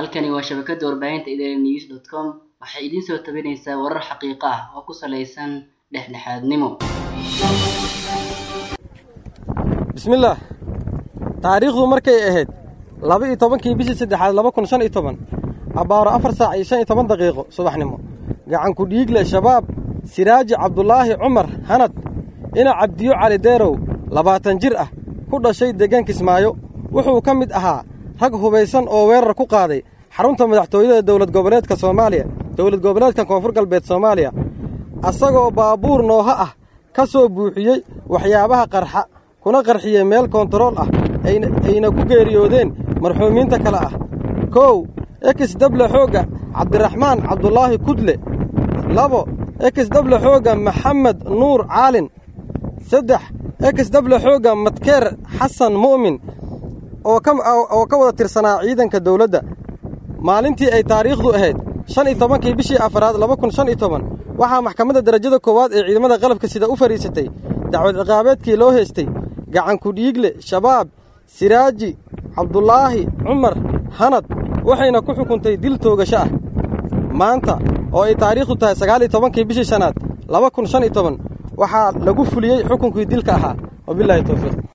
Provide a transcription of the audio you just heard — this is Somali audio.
halkani waa shabakada warbaahinta idaaha news dot com waxay idiin soo tabinaysaa warar xaqiiqo ah oo ku salaysan dhexdhexaadnimo bismillaah taariikhdu markay ahayd laba iyo tobankii bishii saddexaad laba kun shan iyo toban abbaaro afar saac iyo shan iyo toban daqiiqo subaxnimo gacanku dhiigle shabaab siraaji cabdulaahi cumar hanad ina cabdiyo cali deerow labaatan jir ah ku dhashay deegaan kismaayo wuxuu ka mid ahaa rag hubaysan oo weerar ku qaaday xarunta madaxtooyada dowlad goboleedka soomaaliya dowlad goboleedka koonfur galbeed soomaaliya asagoo baabuur nooha ah ka soo buuxiyey waxyaabaha qarxa kuna qarxiyey meel koontarool ah ayna ku geeriyoodeen marxuumiinta kale ah kow ekis dable xoogga cabdiraxmaan cabdulaahi kudle labo ekis dable xoogga maxamed nuur caalin saddex ekis dable xoogga madkeer xasan mu'min oo ka wada tirsanaa ciidanka dawladda maalintii ay taariikhdu ahayd shan iyo tobankii bishii afaraad laba kun shan iyo toban waxaa maxkamadda darajada koowaad ee ciidamada qalabka sida u fadhiisatay dacwad ciqaabeedkii loo haystay gacanku dhiigle shabaab siraaji cabdulaahi cumar hanad waxayna ku xukuntay dil toogasho ah maanta oo ay taariikhdu tahay sagaal iyo tobankii bishii shanaad laba kun shan iyo toban waxaa lagu fuliyey xukunkii dilka ahaa wabilaahi towfiiq